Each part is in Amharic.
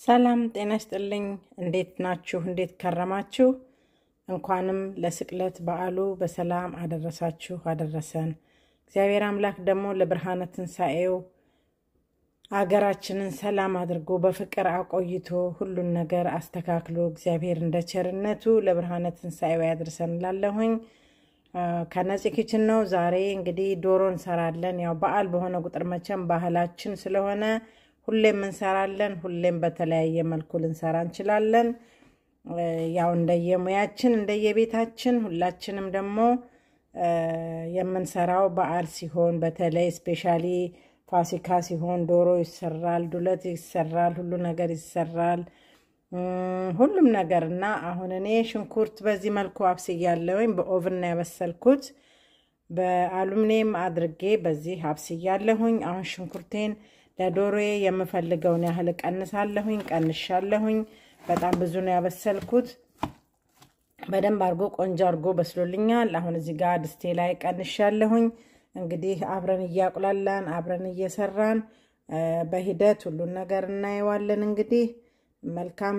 ሰላም ጤና ይስጥልኝ። እንዴት ናችሁ? እንዴት ከረማችሁ? እንኳንም ለስቅለት በዓሉ በሰላም አደረሳችሁ አደረሰን። እግዚአብሔር አምላክ ደግሞ ለብርሃነ ትንሣኤው አገራችንን ሰላም አድርጎ በፍቅር አቆይቶ ሁሉን ነገር አስተካክሎ እግዚአብሔር እንደ ቸርነቱ ለብርሃነ ትንሣኤው ያድርሰን እላለሁኝ። ከነፂ ኪችን ነው። ዛሬ እንግዲህ ዶሮ እንሰራለን። ያው በዓል በሆነ ቁጥር መቼም ባህላችን ስለሆነ ሁሌም እንሰራለን። ሁሌም በተለያየ መልኩ ልንሰራ እንችላለን። ያው እንደየሙያችን እንደየቤታችን ሁላችንም ደግሞ የምንሰራው በዓል ሲሆን በተለይ ስፔሻሊ ፋሲካ ሲሆን ዶሮ ይሰራል፣ ዱለት ይሰራል፣ ሁሉ ነገር ይሰራል። ሁሉም ነገር እና አሁን እኔ ሽንኩርት በዚህ መልኩ አብስያለሁኝ። በኦቭን ነው ያበሰልኩት። በአሉሚኒየም አድርጌ በዚህ አብስያለሁኝ። አሁን ሽንኩርቴን ለዶሮዬ የምፈልገውን ያህል እቀንሳለሁኝ። ቀንሻለሁኝ። በጣም ብዙ ነው ያበሰልኩት። በደንብ አድርጎ ቆንጆ አድርጎ በስሎልኛል። አሁን እዚህ ጋር ድስቴ ላይ ቀንሻለሁኝ። እንግዲህ አብረን እያቁላላን አብረን እየሰራን በሂደት ሁሉን ነገር እናየዋለን። እንግዲህ መልካም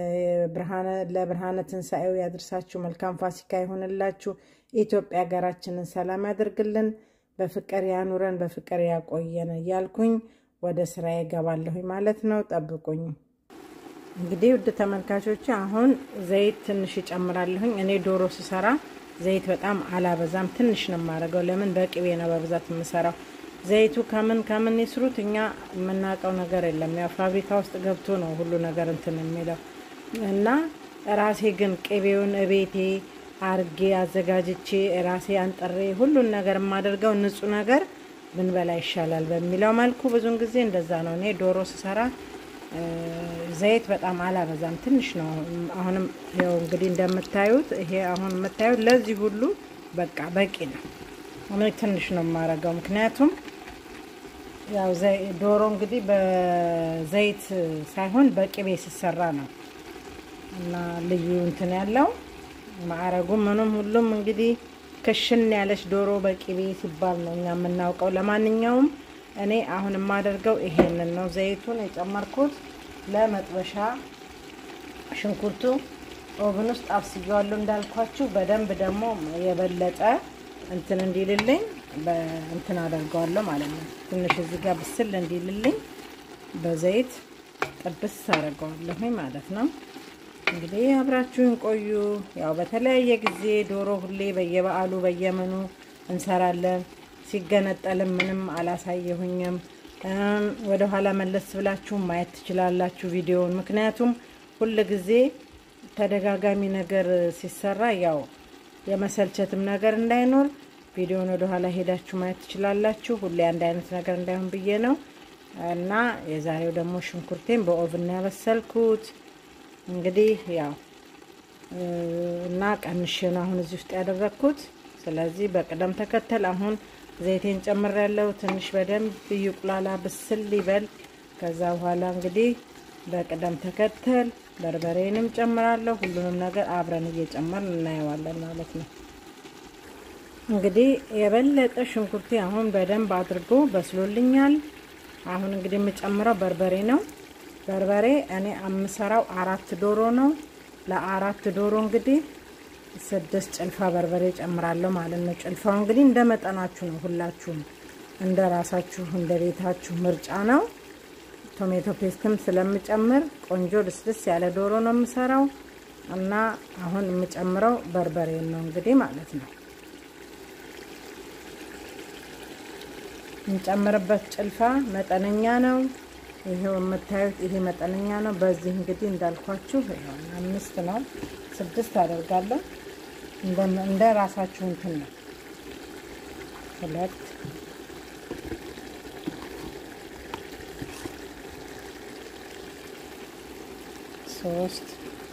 ለብርሃነ ትንሣኤው ያድርሳችሁ። መልካም ፋሲካ ይሆንላችሁ። ኢትዮጵያ ሀገራችንን ሰላም ያደርግልን፣ በፍቅር ያኑረን፣ በፍቅር ያቆየን እያልኩኝ ወደ ስራ ይገባለሁኝ ማለት ነው። ጠብቁኝ። እንግዲህ ውድ ተመልካቾች አሁን ዘይት ትንሽ ይጨምራለሁኝ። እኔ ዶሮ ስሰራ ዘይት በጣም አላበዛም፣ ትንሽ ነው የማደርገው። ለምን በቅቤ ነው በብዛት የምሰራው። ዘይቱ ከምን ከምን ይስሩት እኛ የምናውቀው ነገር የለም። ያው ፋብሪካ ውስጥ ገብቶ ነው ሁሉ ነገር እንትን የሚለው እና ራሴ ግን ቅቤውን እቤቴ አርጌ አዘጋጅቼ ራሴ አንጠሬ ሁሉን ነገር የማደርገው ንጹህ ነገር ብንበላ ይሻላል በሚለው መልኩ ብዙን ጊዜ እንደዛ ነው። እኔ ዶሮ ስሰራ ዘይት በጣም አላበዛም፣ ትንሽ ነው። አሁንም ይኸው እንግዲህ እንደምታዩት ይሄ አሁን የምታዩት ለዚህ ሁሉ በቃ በቂ ነው። እኔ ትንሽ ነው የማረገው፣ ምክንያቱም ያው ዶሮ እንግዲህ በዘይት ሳይሆን በቅቤ ሲሰራ ነው እና ልዩ እንትን ያለው ማዕረጉ ምኑም ሁሉም እንግዲህ ክሽን ያለች ዶሮ በቅቤ ሲባል ነው እኛ የምናውቀው። ለማንኛውም እኔ አሁን የማደርገው ይሄንን ነው። ዘይቱን የጨመርኩት ለመጥበሻ ሽንኩርቱ ኦቭን ውስጥ አብስያዋለሁ እንዳልኳችሁ። በደንብ ደግሞ የበለጠ እንትን እንዲልልኝ እንትን አደርገዋለሁ ማለት ነው። ትንሽ እዚህ ጋር ብስል እንዲልልኝ በዘይት ጥብስ አደርገዋለሁኝ ማለት ነው። እንግዲህ አብራችሁን ቆዩ። ያው በተለያየ ጊዜ ዶሮ ሁሌ በየበዓሉ በየመኑ እንሰራለን። ሲገነጠልም ምንም አላሳየሁኝም። ወደ ኋላ መለስ ብላችሁ ማየት ትችላላችሁ ቪዲዮውን። ምክንያቱም ሁል ጊዜ ተደጋጋሚ ነገር ሲሰራ ያው የመሰልቸትም ነገር እንዳይኖር ቪዲዮውን ወደ ኋላ ሄዳችሁ ማየት ትችላላችሁ። ሁሌ አንድ አይነት ነገር እንዳይሆን ብዬ ነው እና የዛሬው ደግሞ ሽንኩርቴን በኦቭን ያበሰልኩት እንግዲህ ያው እና ቀንሼ ነው አሁን እዚህ ውስጥ ያደረግኩት። ስለዚህ በቅደም ተከተል አሁን ዘይቴን ጨምሬያለሁ። ትንሽ በደንብ ይቁላላ ብስል ይበል። ከዛ በኋላ እንግዲህ በቅደም ተከተል በርበሬንም ጨምራለሁ። ሁሉንም ነገር አብረን እየጨመርን እናየዋለን ማለት ነው። እንግዲህ የበለጠ ሽንኩርቴ አሁን በደንብ አድርጎ በስሎልኛል። አሁን እንግዲህ የምጨምረው በርበሬ ነው። በርበሬ እኔ የምሰራው አራት ዶሮ ነው። ለአራት ዶሮ እንግዲህ ስድስት ጭልፋ በርበሬ ጨምራለሁ ማለት ነው። ጭልፋው እንግዲህ እንደ መጠናችሁ ነው። ሁላችሁም እንደ ራሳችሁ እንደ ቤታችሁ ምርጫ ነው። ቶሜቶ ፔስትም ስለምጨምር ቆንጆ ልስልስ ያለ ዶሮ ነው የምሰራው እና አሁን የምጨምረው በርበሬ ነው እንግዲህ ማለት ነው። የምጨምርበት ጭልፋ መጠነኛ ነው። ይሄው የምታዩት ይሄ መጠነኛ ነው። በዚህ እንግዲህ እንዳልኳችሁ አምስት ነው ስድስት አደርጋለሁ። እንደ ራሳችሁ እንትን ነው። ሁለት ሶስት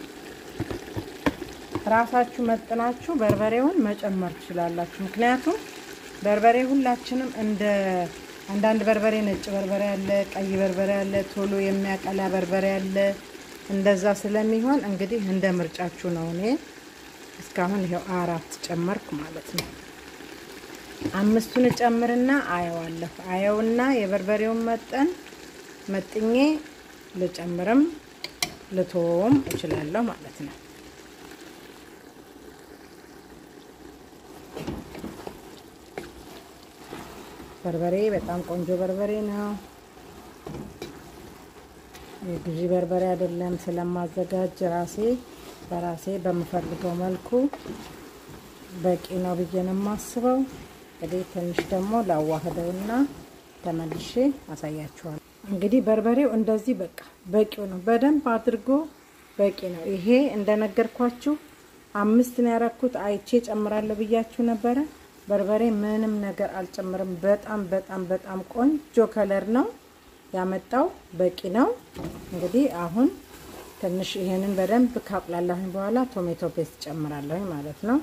ራሳችሁ መጥናችሁ በርበሬውን መጨመር ትችላላችሁ። ምክንያቱም በርበሬ ሁላችንም እንደ አንዳንድ በርበሬ ነጭ በርበሬ አለ፣ ቀይ በርበሬ አለ፣ ቶሎ የሚያቀላ በርበሬ አለ። እንደዛ ስለሚሆን እንግዲህ እንደ ምርጫችሁ ነው። እኔ እስካሁን ይኸው አራት ጨመርኩ ማለት ነው። አምስቱን እጨምርና አየዋለሁ። አየውና የበርበሬውን መጠን መጥኜ ልጨምርም ልቶውም እችላለሁ ማለት ነው። በርበሬ በጣም ቆንጆ በርበሬ ነው። የግዢ በርበሬ አይደለም። ስለማዘጋጅ ራሴ በራሴ በምፈልገው መልኩ በቂ ነው ብዬ ነው የማስበው። እንግዲህ ትንሽ ደግሞ ላዋህደውና ተመልሼ አሳያችኋለሁ። እንግዲህ በርበሬው እንደዚህ በቃ በቂው ነው። በደንብ አድርጎ በቂ ነው። ይሄ እንደነገርኳችሁ አምስት ነው ያረኩት። አይቼ ጨምራለሁ ብያችሁ ነበረ። በርበሬ ምንም ነገር አልጨምርም። በጣም በጣም በጣም ቆንጆ ከለር ነው ያመጣው። በቂ ነው። እንግዲህ አሁን ትንሽ ይሄንን በደንብ ካቁላላሁኝ በኋላ ቶሜቶ ፔስት ጨምራለሁኝ ማለት ነው።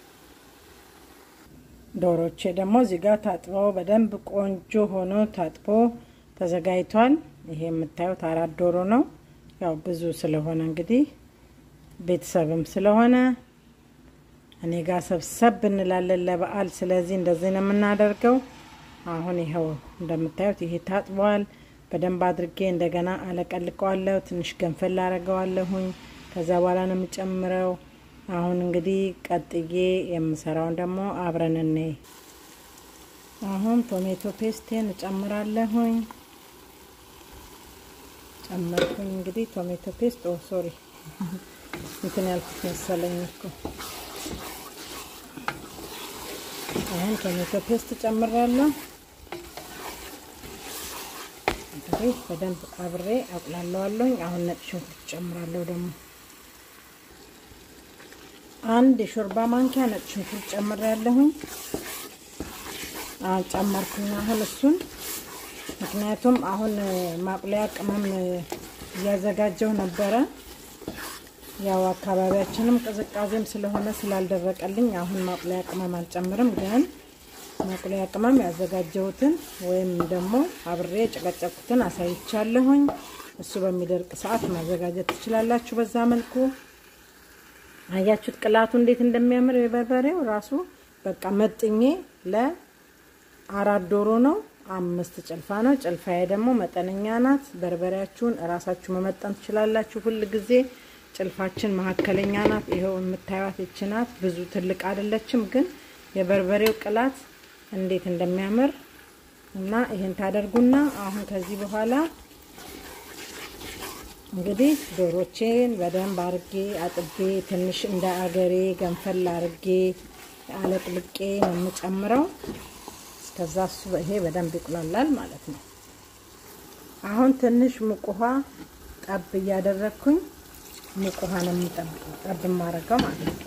ዶሮቼ ደግሞ እዚህ ጋር ታጥበው በደንብ ቆንጆ ሆኖ ታጥቦ ተዘጋጅቷል። ይሄ የምታዩት አራት ዶሮ ነው። ያው ብዙ ስለሆነ እንግዲህ ቤተሰብም ስለሆነ እኔ ጋር ሰብሰብ እንላለን ለበዓል። ስለዚህ እንደዚህ ነው የምናደርገው። አሁን ይኸው እንደምታዩት ይሄ ታጥቧል። በደንብ አድርጌ እንደገና አለቀልቀዋለሁ። ትንሽ ገንፈል አረገዋለሁኝ። ከዛ በኋላ ነው የምጨምረው። አሁን እንግዲህ ቀጥዬ የምሰራውን ደግሞ አብረን እኔ አሁን ቶሜቶ ፔስቴን እጨምራለሁኝ። ጨመርኩኝ እንግዲህ ቶሜቶ ፔስት ኦ ሶሪ እንትን ያልኩት መሰለኝ እኮ አሁን ቶሜቶ ፔስት ጨምራለሁ። እንግዲህ በደንብ አብሬ አቁላለዋለሁኝ። አሁን ነጭ ሽንኩርት ጨምራለሁ ደግሞ አንድ የሾርባ ማንኪያ ነጭ ሽንኩርት ጨምሬያለሁኝ። ጨመርኩኝ አሁን እሱን ምክንያቱም አሁን ማቁለያ ቅመም እያዘጋጀው ነበረ። ያው አካባቢያችንም ቅዝቃዜም ስለሆነ ስላልደረቀልኝ አሁን ማቁለያ ቅመም አልጨምርም። ግን ማቁለያ ቅመም ያዘጋጀሁትን ወይም ደግሞ አብሬ የጨቀጨኩትን አሳይቻለሁኝ። እሱ በሚደርቅ ሰዓት ማዘጋጀት ትችላላችሁ። በዛ መልኩ አያችሁት ቅላቱ እንዴት እንደሚያምር የበርበሬው ራሱ በቃ መጥኜ ለአራት ዶሮ ነው አምስት ጭልፋ ነው። ጭልፋዬ ደግሞ መጠነኛ ናት። በርበሬያችሁን እራሳችሁ መመጠን ትችላላችሁ። ሁል ጊዜ ጭልፋችን መካከለኛ ናት። ይኸው የምታዩት ይች ናት። ብዙ ትልቅ አይደለችም፣ ግን የበርበሬው ቅላት እንዴት እንደሚያምር እና ይህን ታደርጉና አሁን ከዚህ በኋላ እንግዲህ ዶሮቼን በደንብ አርጌ አጥቤ ትንሽ እንደ አገሬ ገንፈል አርጌ አለቅልቄ ነው የምጨምረው። ከዛ እሱ ይሄ በደንብ ይቁላላል ማለት ነው። አሁን ትንሽ ሙቅ ውሃ ጠብ እያደረግኩኝ ሙቅ ውሃ ነው ጠብ የማደርገው ማለት ነው።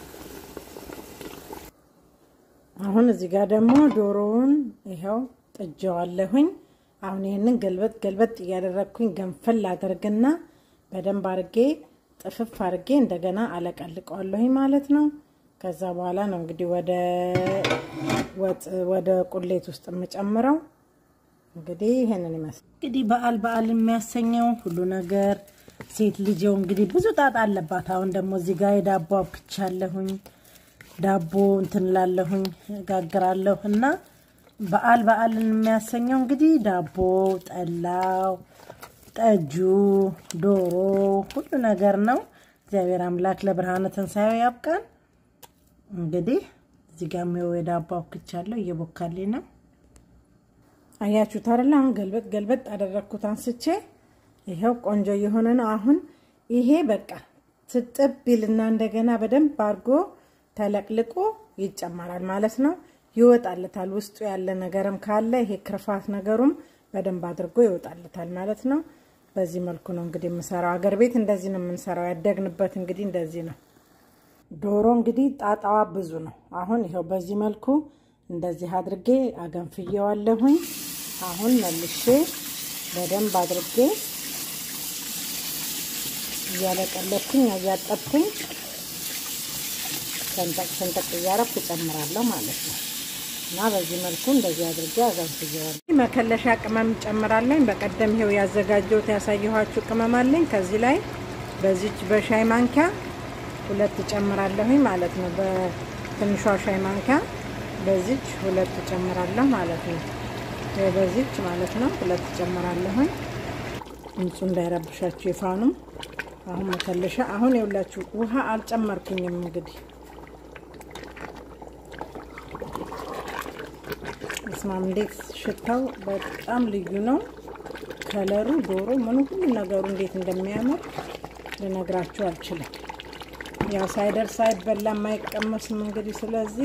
አሁን እዚህ ጋር ደግሞ ዶሮውን ይኸው ጥጀዋለሁኝ። አሁን ይህንን ገልበጥ ገልበጥ እያደረግኩኝ ገንፈል አደርግና በደንብ አርጌ ጥፍፍ አርጌ እንደገና አለቀልቀዋለሁኝ ማለት ነው። ከዛ በኋላ ነው እንግዲህ ወደ ወጥ ወደ ቁሌት ውስጥ የምጨምረው። እንግዲህ ይሄንን ይመስል እንግዲህ በዓል በዓል የሚያሰኘው ሁሉ ነገር ሴት ልጅው እንግዲህ ብዙ ጣጣ አለባት። አሁን ደግሞ እዚህ ጋር የዳቦ አብክቻለሁኝ። ዳቦ እንትን ላለሁኝ ጋግራለሁ እና በዓል በዓልን የሚያሰኘው እንግዲህ ዳቦ፣ ጠላው፣ ጠጁ፣ ዶሮ ሁሉ ነገር ነው። እግዚአብሔር አምላክ ለብርሃነ ትንሣኤው ያብቃን። እንግዲህ እዚህ ጋር የሚው የዳቦ አብክቻለሁ እየቦካልኝ ነው። አያችሁት አይደል? አሁን ገልበጥ ገልበጥ አደረግኩት አንስቼ ይኸው ቆንጆ የሆነ ነው። አሁን ይሄ በቃ ትጥብ ቢልና እንደገና በደንብ አድርጎ ተለቅልቆ ይጨመራል ማለት ነው። ይወጣልታል። ውስጡ ያለ ነገርም ካለ ይሄ ክርፋት ነገሩም በደንብ አድርጎ ይወጣልታል ማለት ነው። በዚህ መልኩ ነው እንግዲህ የምሰራው። አገር ቤት እንደዚህ ነው የምንሰራው። ያደግንበት እንግዲህ እንደዚህ ነው። ዶሮ እንግዲህ ጣጣዋ ብዙ ነው። አሁን ይኸው በዚህ መልኩ እንደዚህ አድርጌ አገንፍየዋለሁኝ። አሁን መልሼ በደንብ አድርጌ እያለቀለኩኝ እያጠብኩኝ ሰንጠቅ ሰንጠቅ እያረኩ እጨምራለሁ ማለት ነው። እና በዚህ መልኩ እንደዚህ አድርጌ አገንፍየዋለሁ። መከለሻ ቅመም ጨምራለኝ። በቀደም ይሄው ያዘጋጀሁት ያሳየኋችሁ ቅመም አለኝ። ከዚህ ላይ በዚች በሻይ ማንኪያ ሁለት ጨምራለሁኝ ማለት ነው። በትንሿ ሻይ ማንኪያ በዚች ሁለት ጨምራለሁ ማለት ነው። በዚች ማለት ነው ሁለት ጨምራለሁኝ። ድምፁ እንዳይረብሻችሁ የፋኑ አሁን መከለሻ አሁን የውላችሁ ውሃ አልጨመርኩኝም። እንግዲህ እስማም እንዴት ሽታው በጣም ልዩ ነው። ከለሩ ዶሮ ምኑ ሁሉ ነገሩ እንዴት እንደሚያምር ልነግራችሁ አልችልም። ያው ሳይደርስ አይበላም አይቀመስም። እንግዲህ ስለዚህ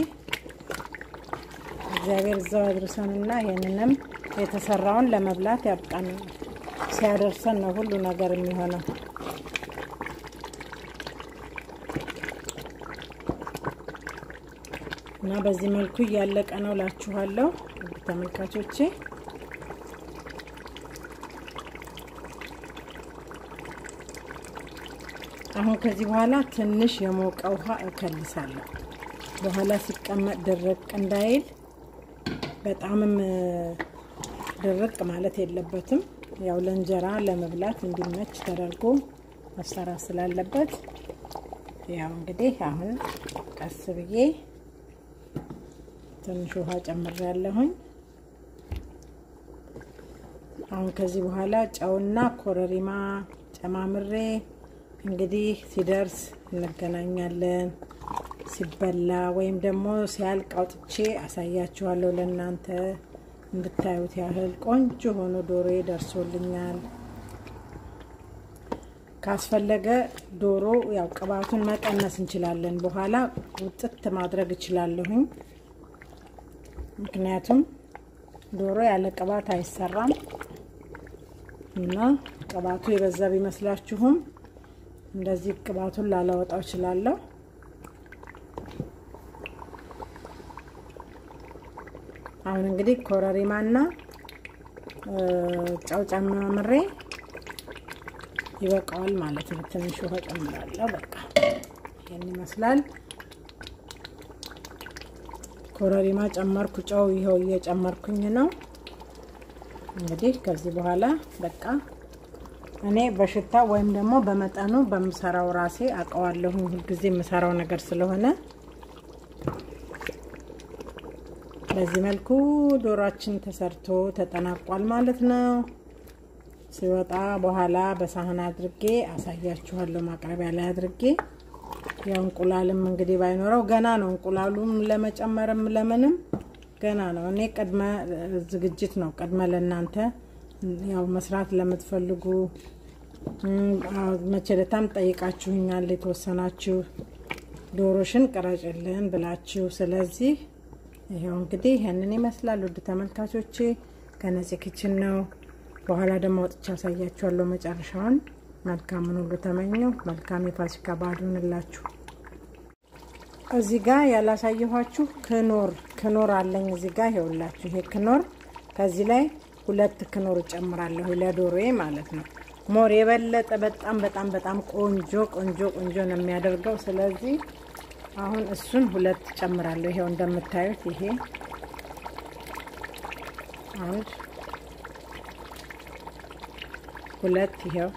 እግዚአብሔር እዛው ያድርሰንና ይህንንም የተሰራውን ለመብላት ያብቃን። ሲያደርሰን ነው ሁሉ ነገር የሚሆነው። እና በዚህ መልኩ እያለቀ ነው ላችኋለሁ ተመልካቾቼ። አሁን ከዚህ በኋላ ትንሽ የሞቀ ውሃ እከልሳለሁ። በኋላ ሲቀመጥ ድርቅ እንዳይል በጣምም ድርቅ ማለት የለበትም። ያው ለእንጀራ ለመብላት እንዲመች ተደርጎ መሰራት ስላለበት ያው እንግዲህ አሁን ቀስ ብዬ ትንሽ ውሃ ጨምሬያለሁኝ። አሁን ከዚህ በኋላ ጨውና ኮረሪማ ጨማምሬ እንግዲህ ሲደርስ እንገናኛለን። ሲበላ ወይም ደግሞ ሲያልቅ አውጥቼ አሳያችኋለሁ ለእናንተ እንድታዩት ያህል ቆንጆ ሆኖ ዶሮ ደርሶልኛል። ካስፈለገ ዶሮ ያው ቅባቱን መቀነስ እንችላለን። በኋላ ውጥት ማድረግ እችላለሁኝ። ምክንያቱም ዶሮ ያለ ቅባት አይሰራም እና ቅባቱ የበዛ ቢመስላችሁም እንደዚህ ቅባቱን ላላወጣው እችላለሁ። አሁን እንግዲህ ኮረሪማና ጨው ጨማምሬ ይበቃዋል ማለት ነው። ትንሽ ውሃ ጨምራለሁ። በቃ ይህን ይመስላል። ኮረሪማ ጨመርኩ፣ ጨው ይኸው እየጨመርኩኝ ነው። እንግዲህ ከዚህ በኋላ በቃ እኔ በሽታ ወይም ደግሞ በመጠኑ በምሰራው ራሴ አውቀዋለሁ። ሁልጊዜ የምሰራው ነገር ስለሆነ በዚህ መልኩ ዶሯችን ተሰርቶ ተጠናቋል ማለት ነው። ሲወጣ በኋላ በሳህን አድርጌ አሳያችኋለሁ። ማቅረቢያ ላይ አድርጌ ያው እንቁላልም እንግዲህ ባይኖረው ገና ነው። እንቁላሉም ለመጨመርም ለምንም ገና ነው። እኔ ቅድመ ዝግጅት ነው። ቅድመ ለእናንተ ያው መስራት ለምትፈልጉ መቸለታም ጠይቃችሁኛል። የተወሰናችሁ ዶሮሽን ቅረጭልን ብላችሁ ስለዚህ ይኸው እንግዲህ ይህንን ይመስላል። ውድ ተመልካቾቼ ከነፂ ኪችን ነው። በኋላ ደግሞ ወጥቻ ያሳያችኋለሁ መጨረሻውን። መልካምን ሁሉ ተመኘው። መልካም የፋሲካ በዓል ይሁንላችሁ። እዚህ ጋር ያላሳየኋችሁ ክኖር ክኖር አለኝ እዚህ ጋር ይኸውላችሁ። ይሄ ክኖር ከዚህ ላይ ሁለት ክኖር እጨምራለሁ ለዶሮዬ ማለት ነው። ሞር የበለጠ በጣም በጣም በጣም ቆንጆ ቆንጆ ቆንጆ ነው የሚያደርገው። ስለዚህ አሁን እሱን ሁለት ጨምራለሁ። ይሄው እንደምታዩት ይሄ አንድ ሁለት ይሄው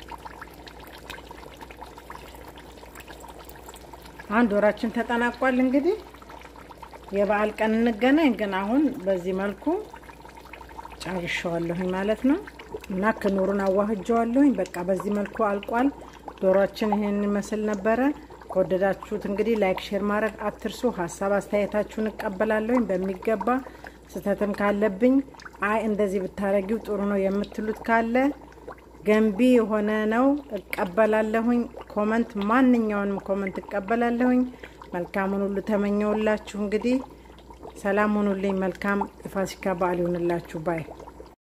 አንድ ወራችን ተጠናቋል። እንግዲህ የበዓል ቀን እንገናኝ። ግን አሁን በዚህ መልኩ ጨርሻዋለሁኝ ማለት ነው እና ክኑሩን አዋህጀዋለሁኝ። በቃ በዚህ መልኩ አልቋል። ዶሯችን ይሄን ይመስል ነበረ። ከወደዳችሁት እንግዲህ ላይክ፣ ሼር ማድረግ አትርሱ። ሀሳብ አስተያየታችሁን እቀበላለሁኝ በሚገባ ስህተትም ካለብኝ አይ እንደዚህ ብታረጊው ጥሩ ነው የምትሉት ካለ ገንቢ የሆነ ነው እቀበላለሁኝ። ኮመንት፣ ማንኛውንም ኮመንት እቀበላለሁኝ። መልካሙን ሁሉ ተመኘውላችሁ። እንግዲህ ሰላም ሁኑልኝ። መልካም የፋሲካ በዓል ይሁንላችሁ ባይ